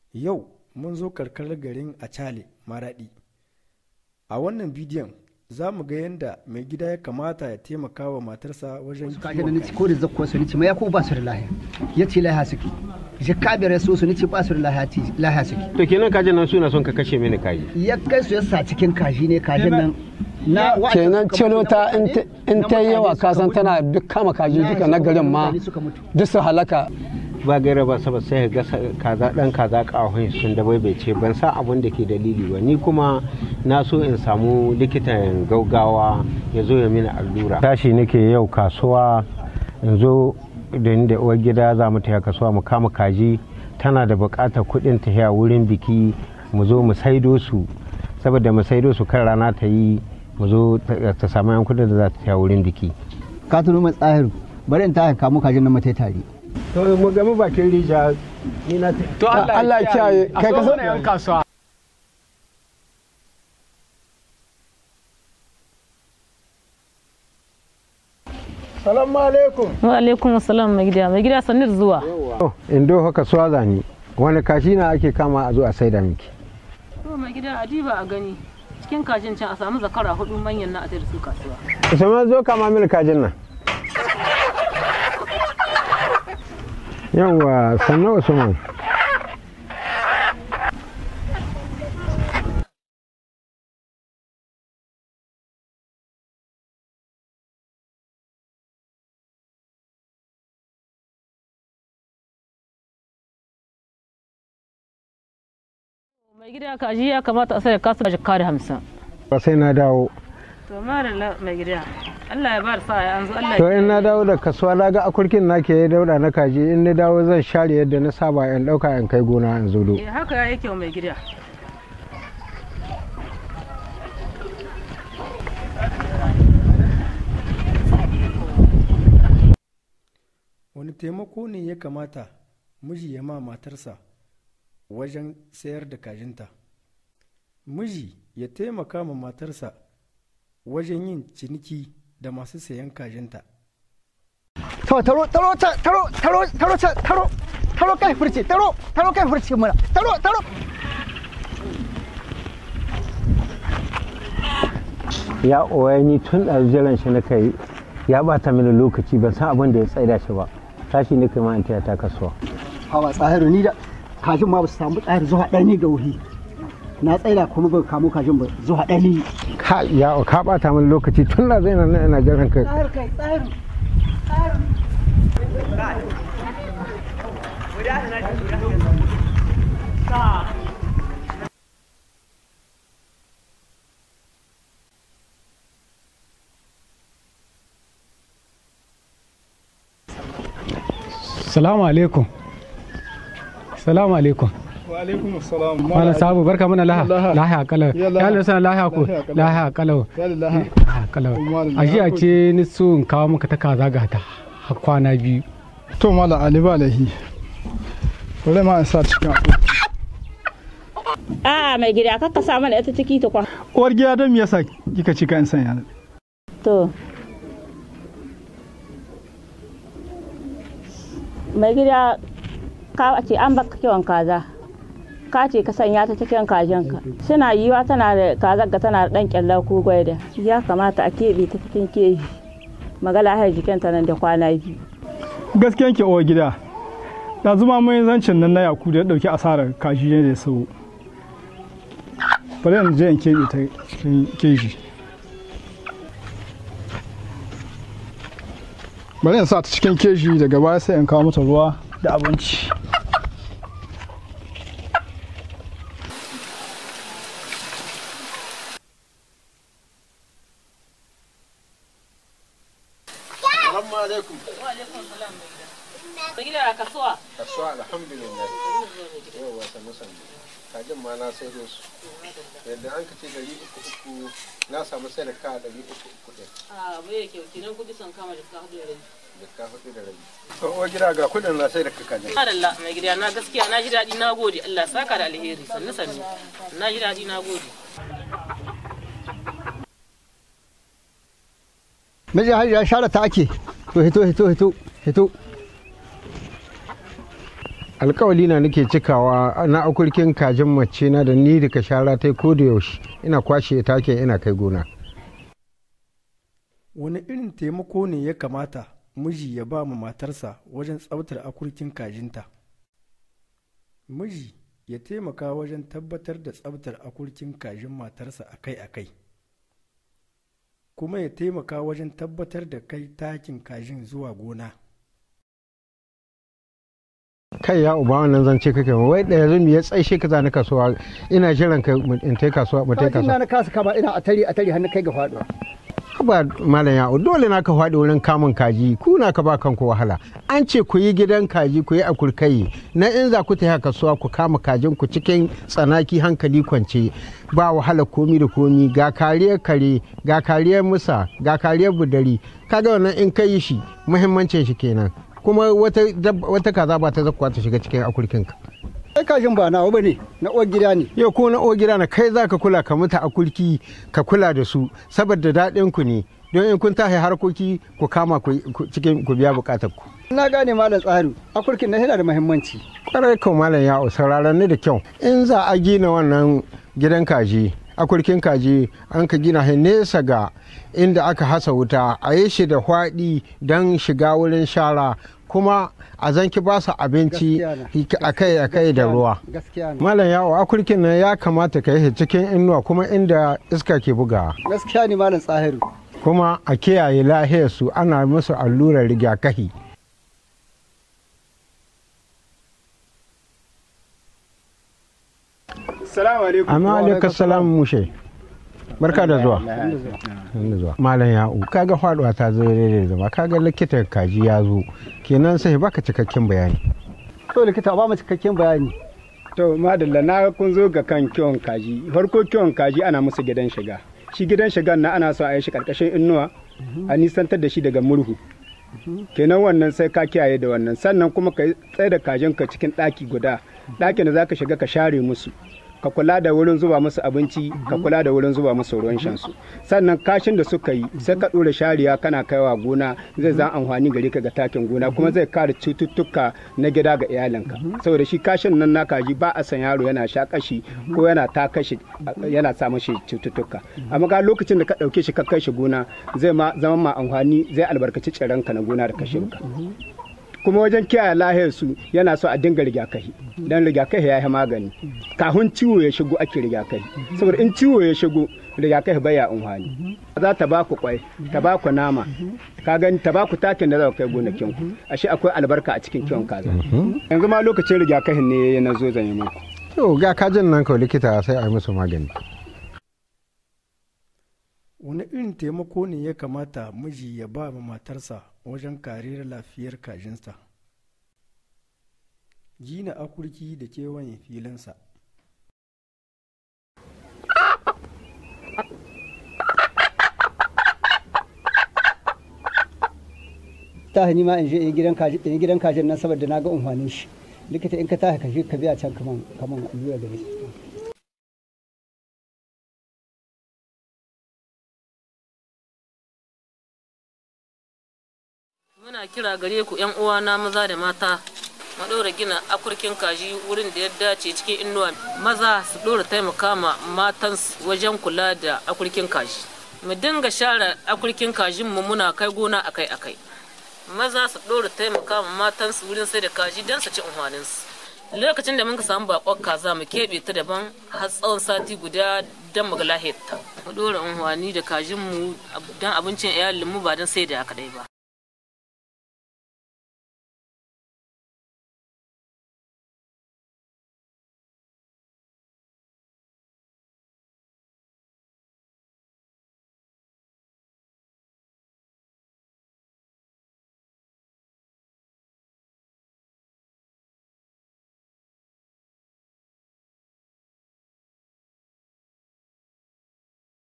Yau mun zo karkarar garin Acale Maraɗi. A wannan bidiyon za mu ga yadda mai gida ya kamata ya taimaka wa matarsa wajen kaje da kiwon nici ko da zakkuwa su nici ma ya ko ba su da lahiya ya ce lahiya suke je kabiyar ya so su nici ba su da lahiya ti lahiya suke to kenan kajin nan suna son ka kashe mini kaji ya kai su ya sa cikin kaji ne kajin nan na kenan celota in ta yi yawa kasan tana duk kama kaji duka na garin ma duk su halaka ba gaira ba saboda sai ga kaza dan kaza kawai sun da bai ce ban san abin da ke dalili ba ni kuma na so in samu likitan gaugawa ya zo ya mini allura tashi nake yau kasuwa in zo da ni da uwar gida za mu taya kasuwa mu kama kaji tana da buƙatar kuɗin tafiya wurin biki mu zo mu saido su saboda mu saido su kan rana ta yi mu zo ta samu yan kuɗin da za ta taya wurin biki ka tuno mai tsahiru bari in ta kamo kajin nan matai tare to mu gami bakin rija ni na to Allah ya kiyaye kai ka yan kasuwa salamu alaikum wa alaikum assalam mai gida mai gida sanir zuwa in do haka suwa zani wani kashi na ake kama a zo a saida miki to mai gida a diba a gani cikin kajin can a samu zakara hudu manyan na a da su kasuwa usman zo kama mini kajin nan yawwa sannan usman mai gida kaji ya kamata a sai kasu da jikka da hamsin ba sai na dawo to mara mai gida Allah ya bar sa ya an zo Allah to in na dawo da kasuwa na ga akurkin na ke dauda na kaji in na dawo zan share yadda na saba in dauka in kai gona in zo do ya haka ya yake mai gida wani taimako ne ya kamata miji ya ma matarsa wajen sayar da kajinta miji ya taimaka ma matarsa wajen yin ciniki da masu sayan kajinta to taro taro ta- taro taro taro ta- taro taro kai furci taro taro kai furci mura taro taro ya oya ni tun da jiran shi na kai ya bata mini lokaci ban san abin da ya tsaida shi ba tashi ne kai ma in taya ta kasuwa hawa tsahiru ni da kajin ma ba su samu tsahiru zuwa ɗaya ni ga wuri na tsaida kuma ba kamo kajin ba zuwa ɗaya ni ka ya ka bata mini lokaci tun da zai nan ina jiran kai tsahiru kai tsahiru salamu alaikum salamu alaikum wa alaikum salam malam sabu barka mana laha Laha. laha kalau Ya laha. ya lissa laha ko Laha kalau. laha kalau ya lillahi laha kalau Malam a jiya laha ko. ce ni so in kawo maka ta kaza ga ta har kwana biyu to mala ali ba lahi bari ma in sa cikin A'a mai gida kar ka sa mana ita ciki ta kwa. uwar gida don me yasa kika cika in sanya To. Mai gida ka ce an baka kiwon kaza. Ka ce ka sanya ta cikin kajinka. Suna yiwa tana da kazar ga tana da ɗan kyalla ko gwaida. Ya kamata a keɓe ta cikin keji. Magala har jikinta nan da kwana biyu. gaskiyan ki uwar gida da zuma mun zancin nan na yaku da ya dauki asarar kaji ne da sau bari in je in keɓe ta cikin keji bari in sa ta cikin keji daga baya sai in kawo mata ruwa da abinci mai gida a kasuwa kasuwa alhamdulillah yau ba sannu sannu kajin ma na sai da su yadda an ka ce dari uku uku na samu sai da ka dari uku uku ɗin a bai yake kinan kudi sun kama jikka hudu da rabi da ka hudu da rabi to uwar gida ga kuɗin na sai da ka kajin Adalla mai gida na gaskiya na ji daɗi na gode Allah saka da alheri sannu sannu na ji daɗi na gode miji har ya share ta ake to hito hito hito hito alkawali na nake cikawa na akurkin kajin mace na da ni da shara ta ko da yaushe ina kwashe take ina kai gona wani irin taimako ne ya kamata miji ya ba ma matarsa wajen tsabtar akurkin kajinta miji ya taimaka wajen tabbatar da tsabtar akurkin kajin matarsa akai-akai kuma ya taimaka wajen tabbatar da kai takin kajin zuwa gona kai ya uba wannan zance kake wai da yanzu me ya tsaishe ka zani kasuwa ina jiran ka in tai kasuwa mu tai kajin kasuwa na na kasa kama ina a tari a tari hannu kai ga faduwa ba malam ya dole na ka faɗi wurin kamun kaji ku na ka ba kanku wahala an ce ku yi gidan kaji ku yi akurkai na in za ku tafi kasuwa ku kama kajin ku cikin tsanaki hankali kwance ba wahala komi da komi ga kariyar kare ga kariyar musa ga kariyar budari kaga wannan in ka yi shi muhimmancin shi kenan kuma wata wata kaza ba ta zakkuwa ta shiga cikin akurkinka ai kajin ba nawa bane na uwar gida ne yau ko na uwar gida na kai za ka kula ka mutu akurki ka kula da su saboda daɗin ku ne don in kun tashi harkoki ku kama cikin ku biya bukatar ku na gane malam tsari akurkin na yana da muhimmanci kwarai kan malam ya sauraron ni da kyau in za a gina wannan gidan kaji akurkin kaji an ka gina shi nesa ga inda aka hasa wuta a yi shi da hwaɗi don shiga wurin shara kuma a zanki ba su abinci akai akai da ruwa malam yawo akurkin nan ya kamata ka yi cikin inuwa kuma inda iska ke bugawa gaskiya ne malam tsahiru kuma a kiyaye lahiyarsu ana musu allurar rigakafi Salamu alaikum. Amma alaikum salam mushe. Barka da zuwa. Malam ya'u kaga faduwa ta zo da zama kaga likitan kaji ya zo kenan sai baka cikakken bayani. To likita ba mu cikakken bayani. To madalla na kun zo ga kan kiwon kaji. Farko kiwon kaji ana musu gidan shiga. Shi gidan shigan na ana so a yi shi karkashin inuwa a nisantar da shi daga murhu. kenan wannan sai ka kiyaye da wannan sannan kuma ka tsaye da kajinka cikin ɗaki guda ɗakin da za ka shiga ka share musu ka kula da wurin zuba musu abinci ka kula da wurin zuba musu ruwan shansu sannan kashin da suka yi sai ka ɗora shariya kana kaiwa gona zai zan amfani gare ka ga takin gona kuma zai kare cututtuka na gida ga iyalinka saboda shi kashin nan na kaji ba a san yaro yana sha kashi ko yana ta kashi yana sa mashi cututtuka amma ga lokacin da ka ɗauke shi ka kai shi gona zai ma zama ma amfani zai albarkaci tsiranka na gona da kashinka kuma wajen kiyaye lahiyar su yana so a dinga rigakafi dan rigakafi ya yi magani kafin ciwo ya shigo ake rigakafi saboda in ciwo ya shigo rigakafi baya amfani za ta baku kwai ta baku nama ka gani ta baku takin da za ku kai gonakin ku ashe akwai albarka a cikin kiwon kaza yanzu ma lokacin rigakafin ne na zo zan yi muku to ga kajin nan kawai likita sai a yi musu magani wani irin taimako ne ya kamata miji ya ba ma matarsa wajen kariyar lafiyar kajinsa gina akurki da kewayen filinsa ta hani ma in je in gidan kaji in gidan kajin nan saboda na ga umfanin shi likita in ka tashi ka je ka biya can kaman kaman allura da shi muna kira gare ku yan uwana maza da mata mu ɗora gina akurkin kaji wurin da ya dace cikin inuwa maza su ɗora taimaka ma matan wajen kula da akurkin kaji mu dinga share akurkin kajin mu muna kai gona akai akai maza su ɗora taimaka ma matan su wurin sai da kaji don su ci unhwanin su lokacin da muka samu bakon kaza mu keɓe ta daban har tsawon sati guda don mu ga lahiyarta mu ɗora unhwani da kajin mu don abincin iyalin mu ba don sai da haka dai ba